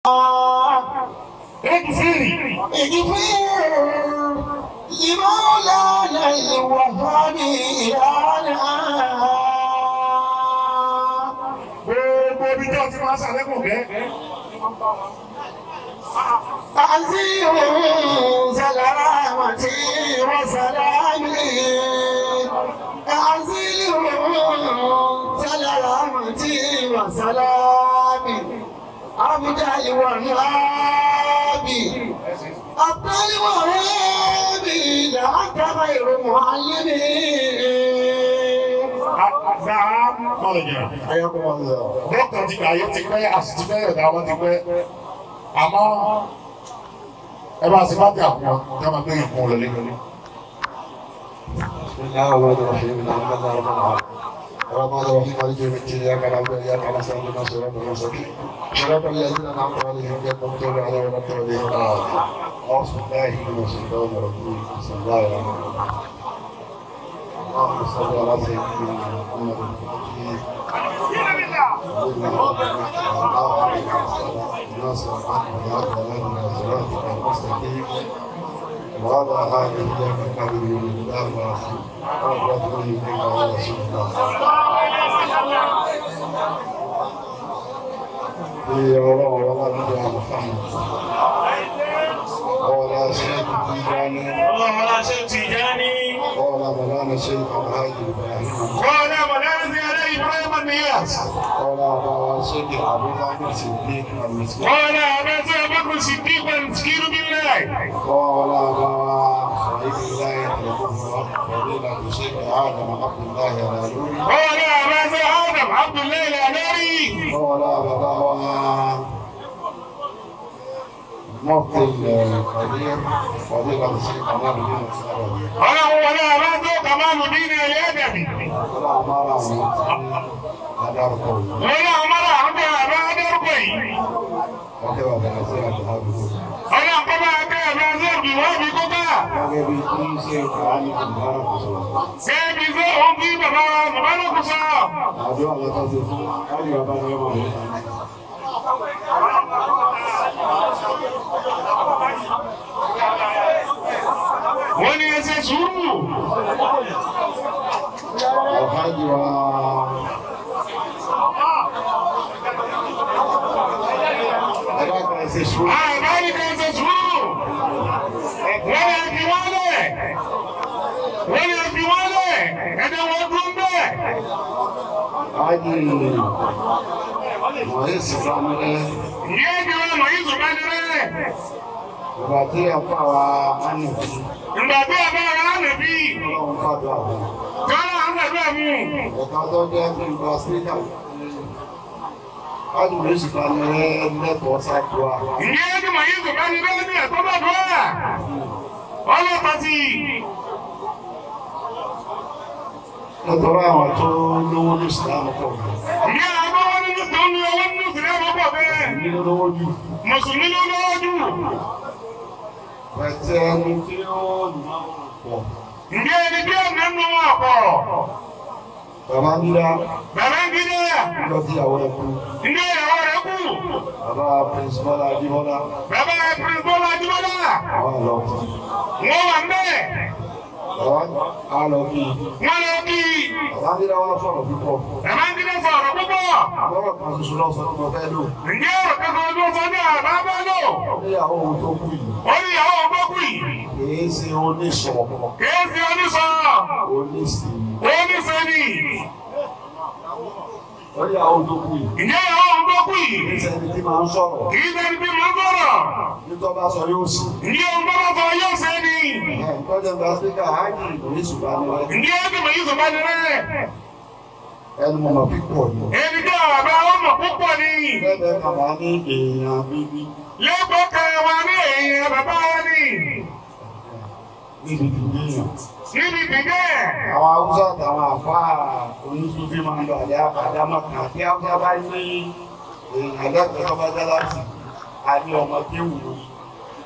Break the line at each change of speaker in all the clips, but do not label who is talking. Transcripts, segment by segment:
اغفري
اغفر لمولانا الوهاب إلهنا
gbogbo ibi tí wọ́n ti máa ṣàlékún kẹ́
تعزيه سلامتي وسلامي تعزيه سلامتي وسلامي أبدا الوهابي أبدا الوهابي لأنت غير معلمي
àgbà mọ̀lẹ̀jẹ̀.
حياكم الله
dókítà ti gbà yé ti pẹ́ àsìtì pẹ́ ọ̀dà wọn ti pẹ́ àmọ́ ẹ bá ṣe bá tẹ àpò wọn kí wọ́n máa gbé ìkún lọ lẹ́gbẹ̀ẹ́.
بسم الله الرحمن الرحيم الحمد لله رب العالمين الرحمن الرحيم مالك يوم الدين اياك نعبد واياك نستعين اهدنا الصراط المستقيم صراط الذين انعمت عليهم غير المغضوب عليهم ولا الضالين اعوذ بالله من الشيطان الرجيم بسم الله الرحمن الرحيم اللهم صل على سيدنا محمد وعلى آله وصحبه ومن والاه ورسوله إلى رسول الله. في الله ولا نبي محمد ولا شيخ تيجاني
اللهم لا شيء تجاني
ولا مولانا شيخ الحاج إبراهيم
ولا منازل على ابراهيم النياس
ولا أبا شيخ أبو بكر الصديق المسكين
ولا ابا بكر الصديق والمسكين بالله
ولا أبا صحيح الله يتلقى فضيلة الشيخ آدم عبد الله الألوري
ولا ابا ادم عبد الله الاناري
ولا أبا مفتي الكبير فضيلة الشيخ عمر بن السعودي
ولا ولا ابا كمال الدين الادبي
ولا أمارة أداركم
ولا عمر عبد ابا دربي
وكذا بنزيل الحافظ
ولا قبا ابا زربي وابي كوكا
gẹ́gẹ́ bí kí n ṣe kùránì ìbára kò sọ̀rọ̀.
سيبي زو هم في بابا مبارك صاحب
àdúrà lọ́tọ́ sí fún káàdì bàbá ní ọmọ rẹ̀.
wọ́n ní ẹsẹ̀ sùúrù
alhaji wa ẹgbẹ́ kan ṣe ṣú.
àbáyé kan ẹsẹ̀ sùúrù wọ́n ní ẹbí wọ́n lẹ̀ wọ́n ní ẹbí wọ́n lẹ̀ ẹ̀dẹ̀ wọ́n dún bẹ́ẹ̀
alhaji wọ̀nyí sì fún mi rẹ̀.
ìyá ẹbí wọn mọ̀ yín sùn bá ní rẹ̀
ìgbà tí a fà wá ánìkú
ìgbà tí a bá ara rẹ̀ bí
ọlọ́run fàdúrà fún un.
kọ́lá ń gbàgbé mú
ẹ̀ka tó jẹ́ kí n gba síkà. alhaji wọ̀nyí sì fún mi rẹ̀ lẹ́kọ̀ọ́ sáàdúrà.
ìyá ẹbí mọ̀ yín sùn bá ní rẹ̀ ní ẹ̀tọ́ bá dùn ẹ̀ ọlọ́pàá ti
nítorí àwọn tó lówó ní ìsìlámù pọ̀
ìyá àbá wọn nínú tó ní owó nínú sílẹ̀ ọ̀pọ̀ bẹ́ẹ̀
nínú lówó jù.
mùsùlùmí ló lọ́wọ́ jù
pẹ̀tẹ́ ẹni tí ó nà pọ̀.
ǹjẹ́ ẹni bí ọ̀nà nù wọ́n pọ̀
bàbá dídá
bàbá ń gidi
lọ sí àwọn ẹkú.
ǹjẹ́ ìyàwó rẹ̀ kù
bàbá prince bọ́lá adébọ́lá
bàbá prince bọ́lá adébọ́lá
àwọn àlọ́.
wọ́n wà ń bẹ́ẹ̀
bàbá àlọ́ kí
wọ́n lọ kí
bàbá dídá wọn sọ̀rọ̀ púpọ̀.
bàbá ń gidi sọ̀rọ̀ púpọ̀
lọ́rọ̀ kan ṣoṣo lọ́sọ̀ tó mọ fẹ́ lò.
ǹjẹ́ ọ̀rọ̀ kankan ló sọ ní àbá bá lò
níyàwó ohun tó kù yìí
ó ní ìyàwó ọgbọ́kù yìí
kìí ṣe oníṣọ̀
kìí fi oníṣọ́
oníṣì.
oníṣẹ́ni
níyàwó tó kù yìí
ǹjẹ́ ìyàwó ọgbọ́kù yìí
kìí ṣe ẹni tí máa ń sọ̀rọ̀
kìí sẹ́ni bí mo ń sọ̀rọ̀
nítorí bá sọ yóò sì.
ǹjẹ́ ọgbọ́n bá sọ yóò sẹ́ni
ẹ̀ ń tọ́jú ẹgbẹ́ áfíríkà ájì oníṣùgbà ni wọ́n.
ǹjẹ́ ẹbí mọ̀ yín sọ bá ní rẹ̀
ẹnu mọ̀ pípọ̀ ni.
ẹni tí ọ̀bá ọmọ púpọ̀ ni
lẹ́gbẹ̀ẹ́ kan wá ní èèyàn bíbí
lẹ́gbọ́n kan wa ní èèyàn bàbá wa ní
níbi ìdíyàn.
níbi ìdílé
àwọn haúsá àtàwọn àfáà oníṣúfì máa ń lọ àlẹ́ àbádámọ̀ kan tí haúsá bá ní èèyàn lẹ́gbẹ̀ẹ́ tó bá dá láti a ní ọmọ tí wù ú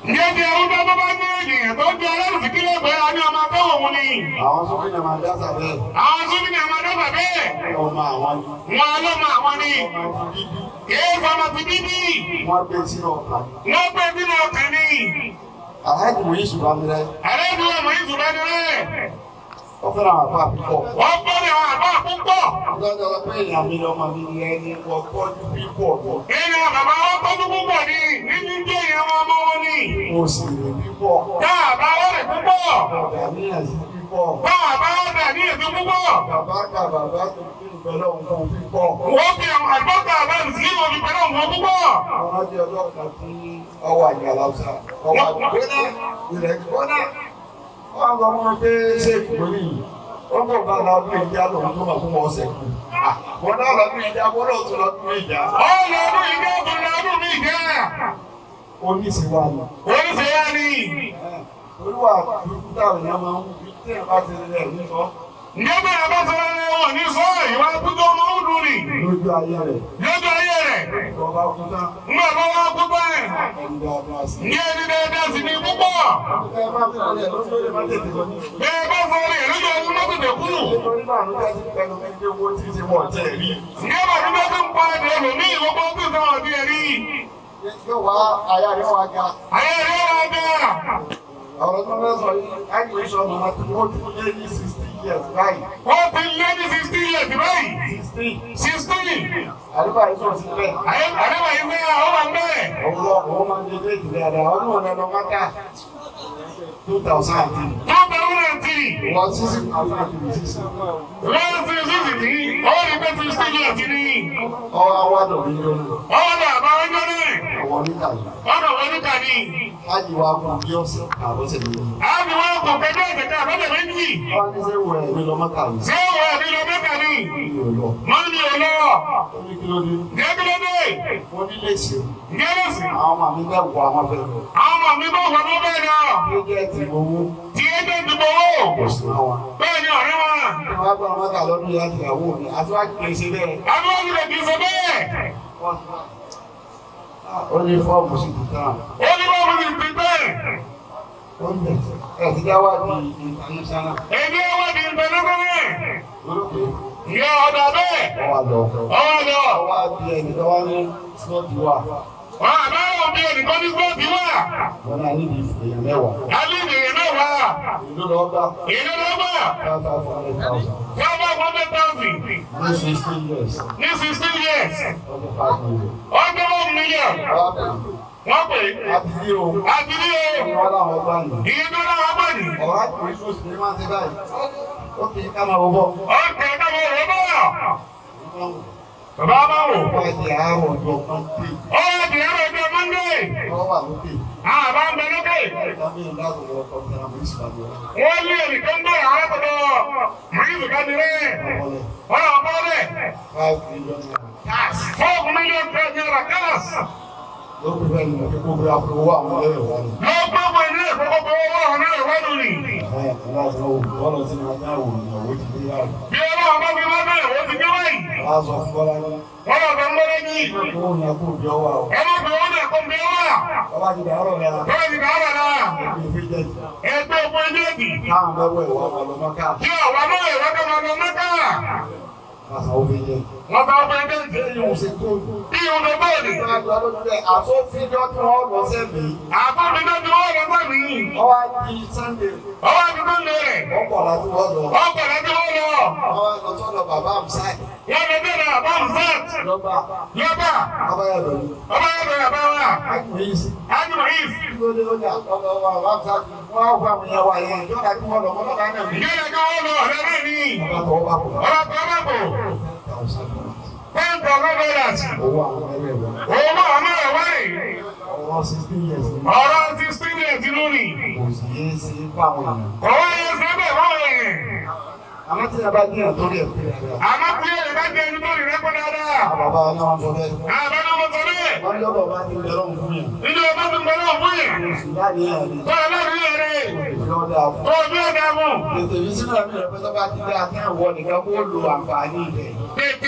Ǹjẹ́ ti arúgbó tó bá ní ènìyàn tó jẹ́ aláìsí kí ló pé a ní ọmọ abẹ́wò mu ni?
àwọn sókè náà máa dáṣà bẹ́ẹ̀
Àwọn súnmí ni àwọn adọ́gbà bẹ́ẹ̀.
ọmọ àwọn
Wọ́n ló mọ àwọn ni.
ọmọ ti bíbí
Kìí fọmọ ti bíbí.
wọ́n gbé sínú ọkàn
Wọ́n pè sínú ọkàn ni.
àhájì wòye ṣùgbọ́n mi rẹ
Àlejò ọmọ yìí ṣùgbọ́n ni rẹ̀.
ó fẹ́ràn àwọn àfa púpọ̀
Wọ́n fọ́lẹ̀ àwọn àbá púpọ̀.
lọ́jọ́ lọ pé èèyàn mi lọ́mọ mi ni ẹni wọ́n tọ́jú pípọ̀ lọ
Ènìyàn bàbá wọn tọ́jú púpọ̀ ni. Nínú jẹ́ ìyẹn wọn ọmọ wọn ni.
mo sì rè pípọ̀
Táà bá wọ́n rẹ̀ púpọ̀.
ọ̀dà níyàn sí pípọ̀
Táà bá wọ́n dà ní ètò púpọ̀.
bàbá ká bàbá tó fi ìbẹ̀lẹ̀ òun fún pípọ̀
Wọ́n fi àwọn àgbọ̀tà àbáyé sí ìwọ̀n fi pẹ̀lú àwọn púpọ̀.
àwọn ọjọ́ ọjọ́ kan tí ọwọ́ àjà làwùsà ọwọ́ àgbẹ̀gbẹ́ná ilẹ̀ gbọ́ná wọ́n lọ mọ́ pé ṣé ìgbóni yìí ó kò bá lọ bí ìjà lòun tó máa fún wọn ọ̀sẹ̀ kù wọ́n náà lọ bí ìjà wọ́n náà tún lọ bí ìjà
Ó lọ ọdún ìjẹ́ ọdún lọ́dún mi jẹ́.
oníṣìwà ni.
Oníṣẹ́ wa ni.
olúwa dúdú táwọn èèyàn máa ń wú bí tí ẹ̀ bá ti rí ẹ̀ nísọ
Ǹjẹ́ bá a bá sọ̀rọ̀ ní wọn ní sọ ìwà kújọ ọmọ ọdún ni?
lójú ayé rẹ̀
Lójú ayé rẹ̀.
ìjọba kú tán
Ńgbà bá wá kú báyìí.
ẹni dáadáa sí.
Ǹjẹ́ ẹni dáadáa sì ni púpọ̀?
ẹ má fi rẹ̀ lójú lè má tètè lọ ní.
Bẹ́ẹ̀ bá sọ̀rọ̀ yẹn lójú ọdún mọ́tòdè kú.
nítorí náà ló jẹ́ sí pẹ̀lú ẹgbẹ́ owó tí ti wọ̀ tẹ̀ rí.
Ǹjẹ́ bàbá bá tún pa ẹ̀dẹ̀ ẹlòmíì ìwọ́pọ̀ tó sọ̀rọ̀ ọdún yẹn rí?
yóò wá aya rẹ̀ wá ga.
Ayé rẹ̀ wá dáa.
ọ̀rọ̀ tó fẹ́ sọ yìí káyọ̀ ìṣọ̀ màmá tó wọ́n ti lé ní sixty years báyìí.
Wọ́n ti lé ní sixteen years báyìí.
sixteen
Sixteen.
àdúgbò àìsàn sílẹ̀.
Ayé àdébà yìí fẹ́ àwọn wà ń bẹ̀rẹ̀.
ọ̀pọ̀ ọ̀pọ̀ máa ń dé déètì dáadáa ọdún wọn lọ mọ́ká two thousand and three.
Two thousand and three.
wọ́n sísè thousand and three sísè.
Lọ́wọ́ sí sísì tí ó rí pé sixteen years ni.
ọwọ́ awádọ̀ mi lónìí.
Ọwọ́ náà bá wọn jẹ́ náà.
àwọn oníkà yìí.
Ọ̀dọ̀ wọn níta ni.
láti wá kú bí ọ̀sẹ̀ àbọ̀sẹ̀ mi.
Àbí wọn kò kẹjọ ìkẹta àbọ̀dẹ̀ méjì.
wọ́n ní sẹ́ wẹ̀ mí lọ mọ́ká yìí.
Ṣé wọ́n ẹ̀mí lọ mẹ́ta ni?
mi ò lọ.
Wọ́n ní ò lọ.
ó ní kí ló dé.
Gẹ́gẹ́dẹ́.
mo ní lè ṣe.
Gẹ́gẹ́sì.
àwọn ọmọ mi bẹ́ẹ̀ wọ àwọn fẹ́ lọ.
Àwọn ọmọ mi bá wà ló bẹ́ẹ̀ lọ.
bí ó jẹ́ ti owó
Tí ẹ jẹ́ ìdìbò owó.
kò sí àwọn.
Bẹ́ẹ̀ ni ọ̀rẹ́ wọn.
wọ́n á gbọ́ mọ́ká lọ́dún yá ti ìyàwó mi àti wá kì í ṣe bẹ́ẹ̀.
Àwọn ọmọ rẹ̀ kì í ṣe bẹ́ẹ̀.
ó ní fọ́ọ̀mù sí tuntun náà.
Ó ní wọ́n mú mi ti bẹ́ẹ̀.
ó ń bẹ̀ ẹ̀ ti dá wá di international.
Èmi ọwọ́ di ìbẹ̀lẹ́gbẹ̀rẹ̀.
olóògbé
Ìyá ọ̀dà bẹ́ẹ̀.
ọwọ́ lọ.
Ọwọ́ lọ.
ọwọ́ á di ẹni tó wá ní slọ́ọ̀tì wà.
Wọ́n àbáwọ̀ bí ẹnìkan ní sọ́ọ̀tì wà.
wọ́n náà níbi èèyàn mẹ́wàá.
Alẹ́ ìdèrè náà wà.
ìlú lọ́ọ́ bá
Ìlú lọ́gbà.
five five hundred thousand.
Five hundred thousand.
ní sixteen years.
Ní sixteen years.
ọdún five million.
Ọjọ́ one million.
ọwọ́ pè
Wọ́n pè
é.
é.
àti bí o.
Àti ní o.
wọ́n láwọn bá nù.
Iye tó náà wá pè ní.
ọ̀rọ̀ àti oṣù oṣù ní máa ń ṣe báyìí. ó kì í ká máa wọ bọ́.
Ọ̀kẹ́ káwọn ọ̀rọ̀ bọ̀. Bàbá bá wò.
wọ́n ti àárọ̀ ọjọ́ kan pè.
Ọ̀rọ̀ ti ẹ̀rọ ọjọ́ Monday.
wọ́n wà lókè.
Àbá ń bẹ lókè.
ìdábí ìdáàbò lọ kọ́ ní àwọn ìsìlámù rẹ̀.
Wọ́n lé ẹnìkan bọ̀ àrẹ́kọ̀dọ̀. Màrísù ká nílẹ̀.
ọ̀lẹ̀
Wọ́n lọ bọ́ lẹ̀.
five million naira.
Fọ́ọ̀mù mílíọ̀nù tẹ̀ ní ọ̀rọ̀ káàsì.
ló kù fẹ́ nínú kíkó bí a fowó àwọn ẹlẹ́rìí wá ní.
Lọ gbogbo ilé ìfowópamọ́ owó ọ̀hún náà ìwádùn ni.
ẹ̀ ẹ̀ láti náà wò wọ́n lọ sí ní ọjà wò ìyàwó ti dé yàrá.
Bí ọlọ́run bá fi máa bẹ̀rẹ̀ wọ́n ti gbé wáyìí.
wọ́n á sọ fún bọ́lá ní.
Wọ́n lọ sọ ń gbọ́dọ̀ yìí.
owó ni a kò bí ọwọ́ àwọn.
Ẹ má fi owó náà kó ń bí wá.
bàbá ti dàárọ̀ rẹ̀
Bọ́lá ti dàárọ̀ náà.
ní fi jẹ́
Ẹgbẹ́ òkú ẹjẹ́ èdì.
káwọn mẹ́wọ́ ìwà ọmọ lọ́mọ ká.
Kí ọ̀wá náà ìwádìí máa lọ mẹ́ta.
kásá ó fi jẹ́.
Wọ́n sọ fún ẹgbẹ́ ìdí.
ṣé yóò ṣe tó.
Bí ìhun tó bọ́ọ̀lì.
àsọfíjọ́ tí wọ́n lọ sẹ́mi.
Àkóbi tó ti wọ́n lọ sọ́mi.
ọwọ́ di sunday.
Ọwọ́ àti tó ń lé rẹ̀.
ọkọ̀ láti wọ́n lọ.
Ọkọ̀ láti wọ́n lọ.
ọwọ́ lọ sọ́dọ̀ bàbá àmsáì.
Wọ́n lọ bẹ̀rẹ̀ àbámu sẹ́t.
lọ́ba
Lọ́bà.
abáyọ̀ lọ́ni.
Ọba yẹn bẹ̀rẹ̀ bá wà.
ákùnrin yìí sí.
Ájùmọ̀ yìí.
lóde ọjà ọ̀dọ̀ wa bàbá àmsáì. wọ́n á fún àwọn ìyàwó àyẹ̀ ìjọba tí wọ́n lọ wọ́n lọ́ba náà ní.
Ìjọba kí wọ́n lọ ọ̀rẹ́ náà ní.
bàbá tó bá kọ̀.
Ọba tó bá bò. Ten thousand dollars.
owó àwọn ẹlẹ́ wọn.
Owó àmọ́ ẹ̀ wáyé.
ọwọ́ sixteen years ni.
Ọ̀rọ̀ sixteen years lónìí.
kò sì yé sí fáwọn èèyàn.
Ọwọ́ yẹn sábẹ̀ wọ́n yẹn.
àmọ́ tí a bá dín àtọ́rí ẹ̀ pé rẹ̀.
Àmọ́ tí èrè bá jẹ ẹni tó rí rẹ́pọ̀ dáadáa.
bàbá náà sọ bẹ́ẹ̀.
Àbáná mo sọ bẹ́ẹ̀.
wọ́n lọ́dọ̀ bá ti bẹ̀rẹ̀ òun fún yẹn.
Ilé ọba ti gbọ́dọ̀ fún yẹn.
oṣù láti yẹn ni.
Tó ọlọ́run yẹn rẹ̀.
ìlọ́dà fún.
Tó o bí ọ̀dà mú.
ètò yìí sínú ẹ̀mí rẹ̀ pé tó bá ti dé àtẹ̀wọ̀ nìkan kó lo àǹfààní ibẹ̀.
Tètè fi nínú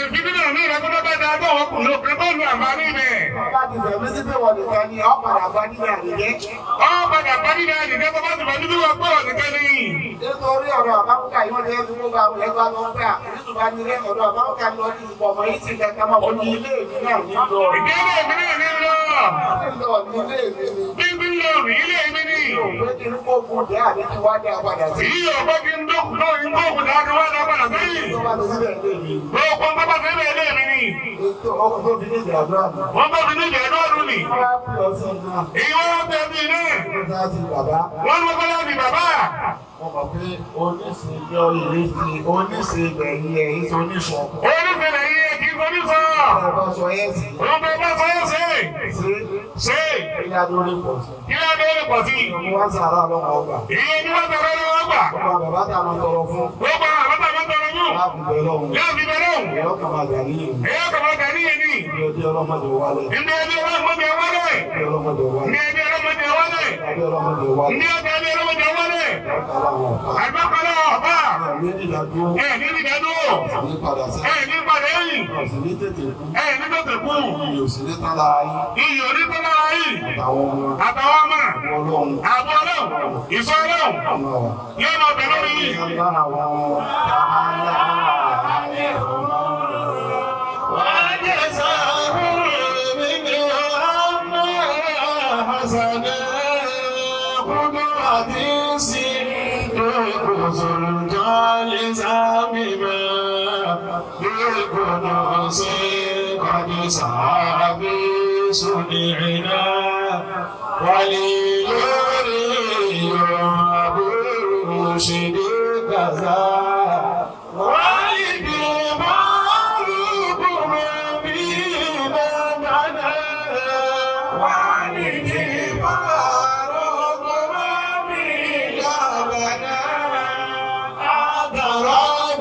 ní ìrẹ́kọ́tọ́ bá dáa tó wọ́n kù lókè tó lu àǹfààní ibẹ̀.
Ọba ti fẹ̀mí sí pé wọ́n nìkan ni ọ̀ padà bá nílẹ̀ àdìgẹ́.
Ọ padà bá nílé àdìgẹ́ tó bá ti bá níbi wọ́n pé wọ́n nìkan ní.
Nítorí ọ̀rọ̀ àbáwúkà yìí wọ́n ti fi gbogbo àwọn ẹgbẹ́ àwọn ọgbẹ́ àkùnrin bá nílé ọ̀rọ̀ àbáwúkà ni wọ́n ti pọ̀ mọ́ yìí ti kẹta máa wọ́n ní ilé ìlú náà ní lọ.
Ìdílé mi náà ní lọ.
Nílò ní ilé ìlú ni.
Bí bí lọ rí ilé mi ní.
Òwe kí ní kó kún dé àbí kí wá dé apàdà sí.
Ìyí ọ̀pọ̀ kí n dókun náà ń dókun dáadọ́ wá dá padà sẹ́yìn.
Tó bá ti síbẹ̀ lé mi.
Lóòkùn pápá sílẹ̀ ilé mi ní.
Ètò ọkùnrin tó fi ní ìjà àdúrà mi.
Wọ́n bá fi ní ìjẹ́ lọ́dún ní.
Wọ́n á pè ọ sí iná.
Èyí wọ́n wá bẹ́ẹ̀ bí iná.
Ó dá sí bàbá.
Wọ́n ní wọ́n láti bàbá.
Mo mọ̀ pé oníṣèjọ́ ìrísí oníṣègbè yìí ẹ̀yìn tó níṣọ̀.
Onífẹ̀lẹ̀ yìí ẹ̀ kì í fojú sọ.
Bàbá sọ yẹn sí.
Òun bẹ bá sọ́yọ́ sí.
Ṣé
Ṣé
ilé adórí pọ̀ sí?
kí ló dé lè pọ̀ sí?
Mo wá sàrà lọ́wọ́ ọgbà.
Ìyẹn ni wọ́n tọrọ ní wọ́n gbà.
Ọba bàbá tá a máa tọrọ fún.
Gbogbo àwọn àbáta máa tọrọ yóò.
Láàbù bẹ̀ lọ́hùn.
Yóò fi bẹ̀rẹ̀ òun.
Ẹ̀yọ́ kan máa gbà níyì.
Èyí ọkọ̀ máa gà níyẹn ní.
Ilé ọdí ọlọ́mọdé wálẹ̀.
Ndé ẹbí ọlọ́mọdé wálé.
Ilé ọlọ́mọdé wálẹ̀.
Ndé ẹbí ọlọ́mọdé wálé.
Ilé ọlọ́mọdé wálẹ̀.
Ndé ọjọ́ ẹbí ọlọ́mọdé wálé.
Ọ̀kadà wọn fà.
Àgbàkọ̀lẹ̀ ọ̀bá.
Àwọn onídàájú
Ẹ̀ ní ìdádúró.
ní padà sí.
Ẹ̀ ní padà ẹ̀yìn.
Ọ̀sìn ní tètè kú.
Ẹ̀ ní tètè kú.
Ìyè òsì ní tán lára yín.
Iyì onítọ́ lára yìí.
Àtàwọn ọmọ
Àtàwọn ọmọ.
ọlọ́run.
Àbọ̀ ọlọ́run. Ìsọ ọlọ́run.
Ọmọ wa.
Yóò máa bẹ̀ lórí yìí.
Lára àwọn
وليوري أبو رشد كذا والدي معروف مبينا لنا والدي معروف مبينا لنا أضرب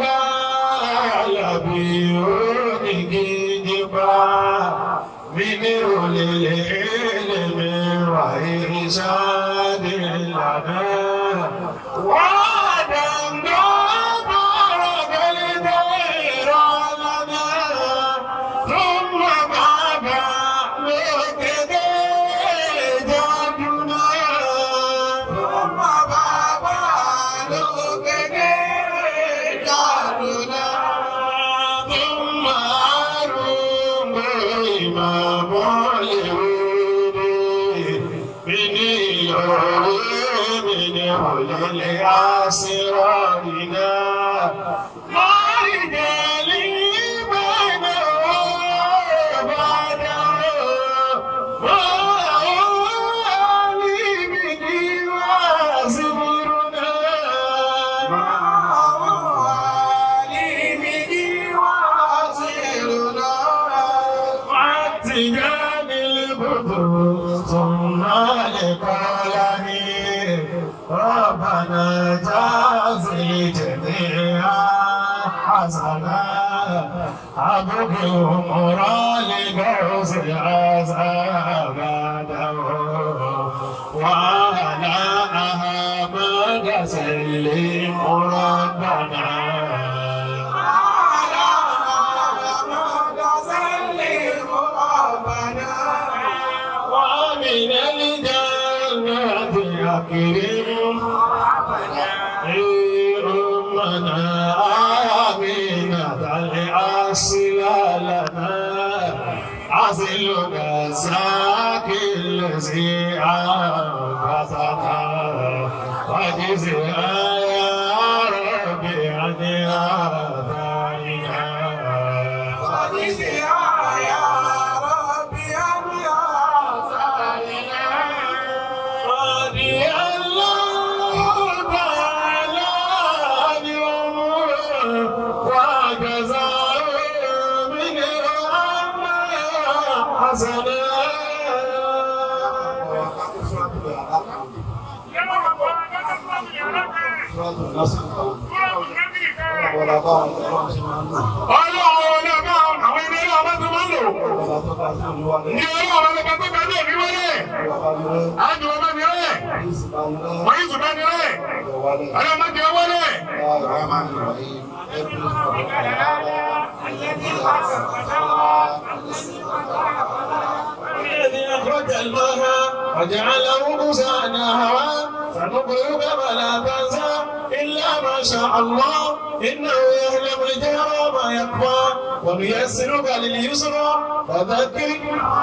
لبيونك جبا من أولي العلم وإرشاد لنا وعدم بارك الدير لنا ثم بعد ذلك جدنا ثم بعد ذلك جدنا ثم أروم إمام الهود من يوم من أولي أسرارنا ما رجالي بينه وبعده وعلي به وزبرنا ما علي به وزبرنا واتجان البدر ثم لقلم ربنا جازي جميعا حسنا أبوك أمرا لقوس عذاب وعلى أحمد سلم ربنا على أحمد سلم ربنا ومن الجنة أكرم أمنا آمنة الأصل لنا عزلنا ساك الذي أنقذنا وجزنا يا ربي عن آثارنا وجزنا يا ربي عن آثارنا رضي الله تعالى عنهم وجزاه من حسنا
Ọlọ́run ọ̀nà bá àwọn ẹgbẹ́ náà bá ti máa ń lò. Ní ọlọ́run ọ̀nà bá tó bá dé òní wọlé. Àjò ọba mi rẹ̀. Wọ́n yìí sùn bá mi rẹ̀. Ọlọ́run má jẹ́ wọlé.
الذي أخرج الماء وجعله غثاء هواء فنقرئك فلا تنسى إلا ما شاء الله إنه يعلم الجهر وما يخفى ونيسرك لليسرى فذكر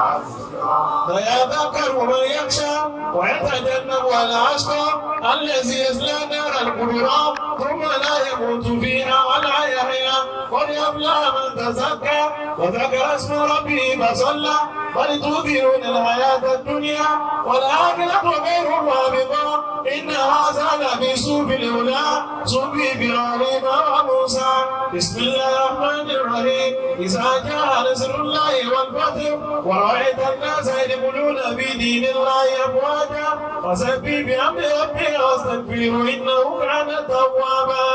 فيذكر من يخشى ويتجنب الأشقى الذي يصلى نار الكبرى ثم لا يموت فيها ولا يحيا قد يبلغ من تزكى وذكر اسم ربه فصلى بل تؤثرون الحياة الدنيا والآخرة غير رابطة إن هذا لفي صوف الأولى صوف إبراهيم وموسى بسم الله الرحمن الرحيم إذا جاء نصر الله والفتح ورأيت الناس يدخلون في دين الله أفواجا فسبح بحمد ربك واستغفره إنه كان توابا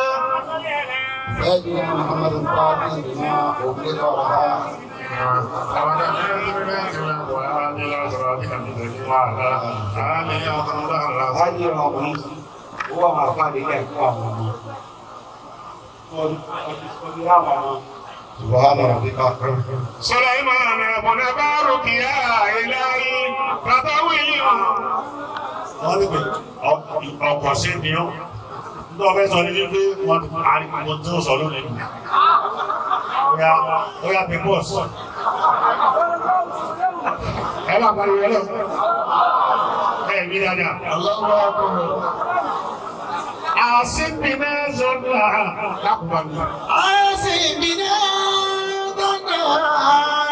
سيدنا محمد الفاتح لما أغلق ورها
láyé ọkùnrin owó àwọn àfáàdé ilé ẹ̀kọ́ àwọn ọmọ ọdún ọdún láwọn ọmọ
سبحان ربك
سليمان بن بارك يا إلهي فتوي
wọ́n ní pé ọkọ̀ sí ni ó ní ọbẹ̀ sọ ní wípé wọ́n ti parí gbogbo tí ó sọ lónìí nù. Oya oya pimos.
ẹ bá pariwo ẹ lọ.
Ẹ mi dáadáa.
الله أكبر
àṣìbí náà sọ̀rọ̀ lákùnbọ̀n.
أسبنا ظنا